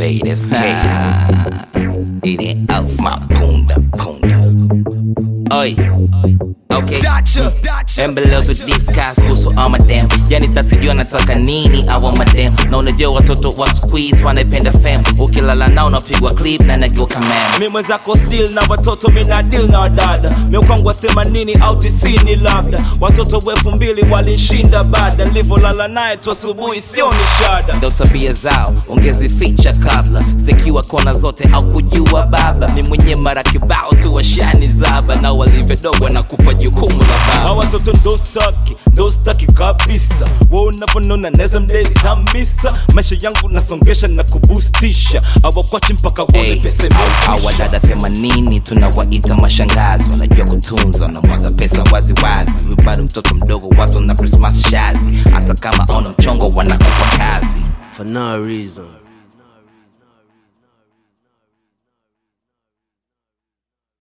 straight SK. Eat it off my punda punda. Oi. Okay. Dacha, dacha. Embelezo with discuss kuhusu all madam yani tasijua nataka nini awa madam na unajua watoto wa squeeze wanaipenda fam ukilala nao unapigwa clip na nageuka man mi mwenzako still na watoto mina deal na wadada miukwangwa themanini au tisini labda watoto elfu mbili walinshinda bada livolala naye tu asubuhi sio ni shada ndo tabia zao ungezificha kabla zikiwa kona zote au kujua baba mi mwenye mara kibao tu washani zaba na walivyodogwa na kupa jukumu la hawa baba watoto ndo staki ndo staki kabisa wa unavyonona neza mdezi kamisa maisha yangu nasongesha na kubustisha awakwachi mpaka wone Hey, pesa hawa imeisha. dada themanini tunawaita mashangazi wanajua kutunza wanamwaga pesa waziwazi We bado mtoto mdogo watu na krismas shazi hata kama ona mchongo wanakupa kazi for no reason.